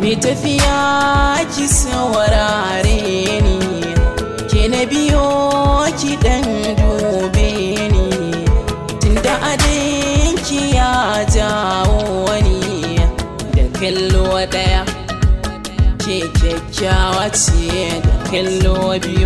mai tafiya ki saurare ni ke na biyo ki dan dube ni tunda adinki ya jawo wani da kallo daya ke kyakkyawa ce da kallo biyu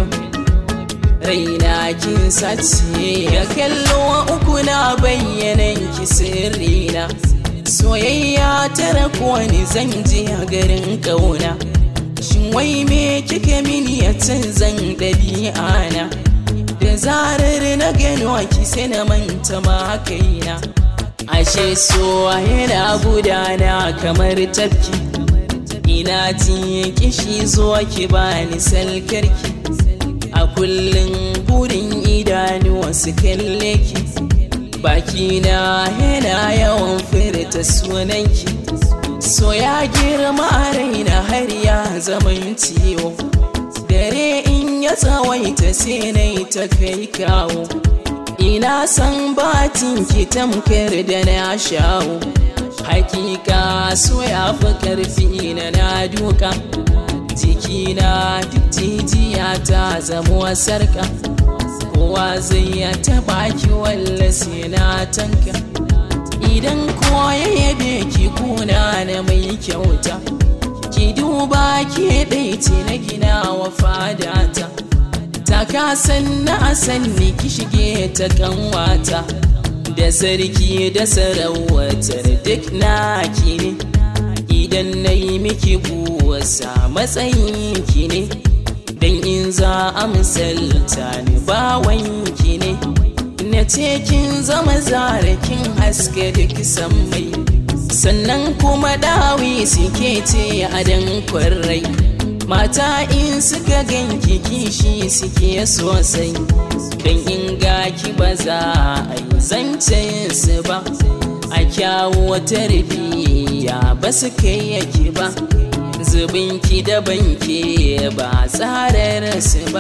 raina kin sace da kallo uku na bayyanan ki sirrina soyayya tara wani zan je a garin kauna shin wai me kike mini ya canzan ɗabi'a na da zarar na gano ki sai na manta ma kaina ashe so yana gudana kamar tafki ina jin kishi zuwa ki bani salkarki a kullum burin idanuwa su kalle ki bakina yana yawan furta sunanki so ya girma a raina har ya zaman ciwo dare in ya tsawaita sai na ta kai kawo ina san batin ki tamkar da na shawo hakika so ya fi karfi na na duka jikina duk jijiya ta zama sarka kowa zai ya taba ki walla sai na tanka idan kowa ya yabe ki kuna na mai kyauta ki duba ki ɗaice na gina wa fadata ta kasan na sanni ki shige ta kanwata da sarki da sarautar duk na ki ne idan na yi miki buwasa matsayin ki ne dan in za a misalta ni bawanki ne na ce kin zama zarakin haske da kisan mai sannan kuma dawi suke ce a dan kwarai mata in suka ganki kishi suke sosai dan in ga ki ba za a yi zancen su ba a kyawu tarbiyya ba su kai yake ba zubinki da banki ba tsarar su ba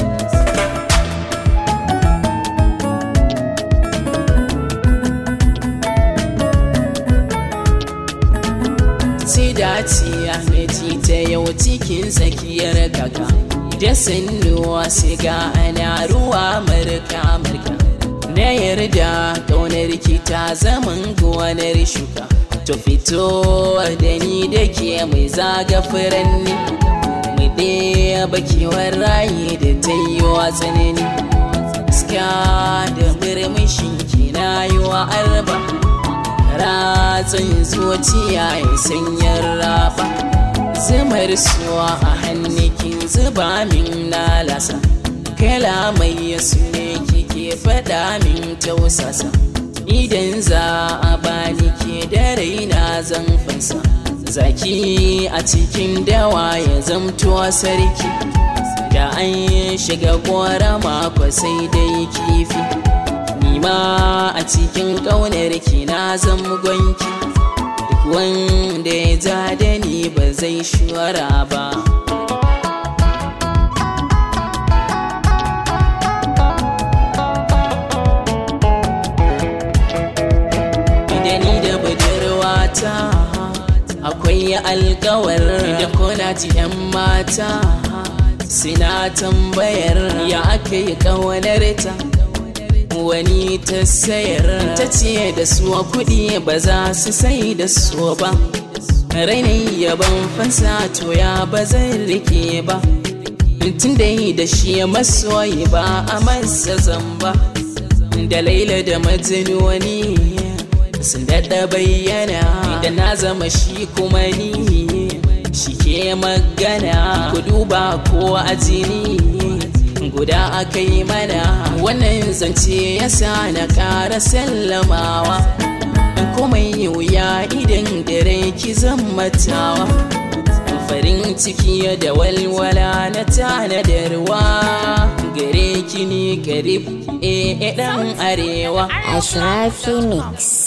sai daciya na ji ta yau cikin tsakiyar kaka da sannuwa siga ana ruwa marka marka na yarda ƙaunar ki ta zaman gonar shuka to fito da ni da ke mai zaga furanni mu ɗaya bakewar raye da ta yi wa tsanani iska da murmushin ki na yi wa arba ratsin zuciya ya sanyar raba zumar suwa a hannukin zuba min lalasa kalamai ya ne kike faɗa min tausasa idan za a bani ke da raina zan fansa zaki a cikin dawa ya zamto sarki da an shiga gora mako sai dai kifi nima a cikin ƙaunar ki na zan gwanki duk wanda ya ja da ni ba zai shura ba mata akwai alkawar da kuna ji 'yan mata suna tambayar ya aka yi kawanar ta wani ta sayar ta ce da su kuɗi ba za su sai da su ba rainin yaban fansa to ya ba zai rike ba tun da yi da shi masoyi ba a masa zamba da laila da majinuni sun daɗa bayyana da na zama shi kuma ni shi ke magana ku duba ko a jini guda aka yi mana wannan zance ya sa na ƙara sallamawa kuma yi wuya idan dare ki zammatawa farin ciki da walwala na tanadarwa gare ki ni karib e dan arewa Ashrafi Mix.